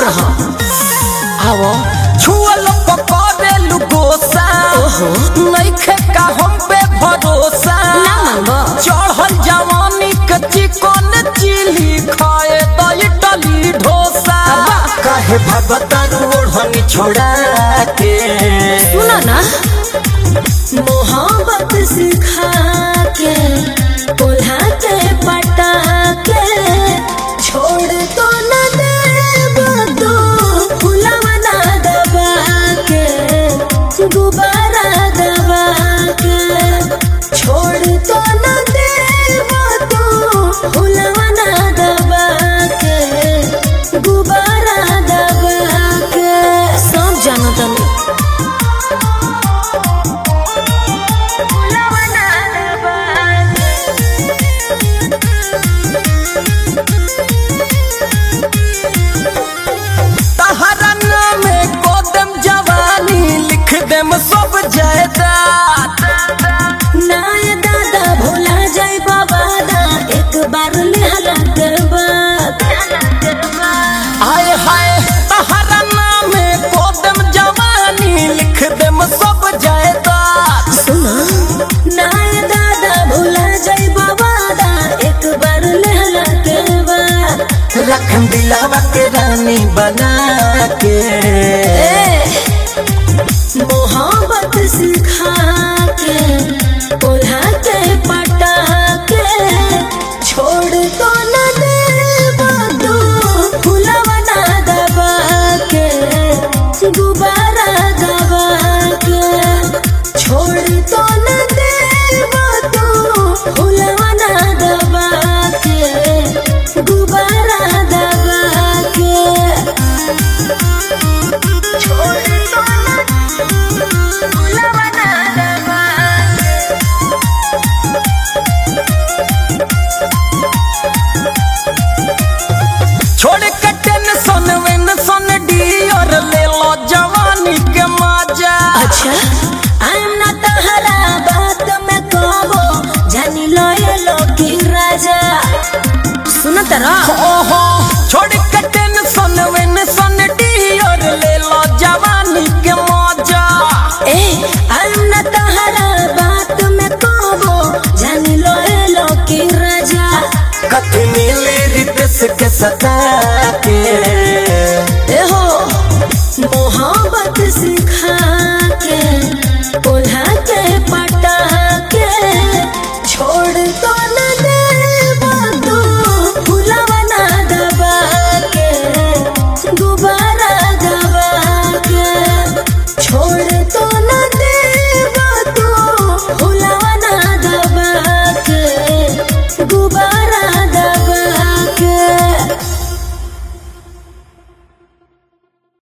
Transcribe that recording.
रहो आवो छुअल पकड़ेलु गोसा ओहो। नइखे का हम पे भरोसा ना मानबो। चढ़ल जवानी के चिकन चिली खाए तो इडली डोसा काहे भगतन ओढ़नी छोड़ा के सुनो ना मोहब्बत सिखा के कोल्हा के पटा के छोड़ तो न देब तो फुलवा ना दबा के गुब्बारा दबा के छोड़ तो न देब तो फुलवा ना दबा के गुब्बारा दबा के सब जानो तनी तहरा नामे गोदम जवानी लिख देम सब जायदाद नाय दादा भोला जाय बाबा दा एक बार लिहला के बाद हाय हाय तहरा नामे गोदम जवानी लिख देम सब जायदाद सुना नाय दादा भोला जाय बाबा दा एक बार लिहला के बाद रखम दिलावा के रानी बना के मोहब्बत सिखा के कोल्हा के पटा के छोड़ तो न देब तो फुलवा ना दबा के गुब्बारा दबा के छोड़ तो न देब तो फुलवा ना दबा के गुब्बारा दबा के छोड़ तो न फुलवा ना दबा के छोड़ के टेंशन वेंशन डियर ले लो जवानी के मजा अच्छा आई एम नॉट तहरा बात में कहबो जानी लो ये लो की राजा सुन तरा ओहो छोड़ के टेंशन वेंशन डियर ले लो जवानी के मजा ए आई एम नॉट तहरा बात में कहबो जानी लो ये लो की राजा कथी मिली रितेश के सता के ए हो मोहब्बत से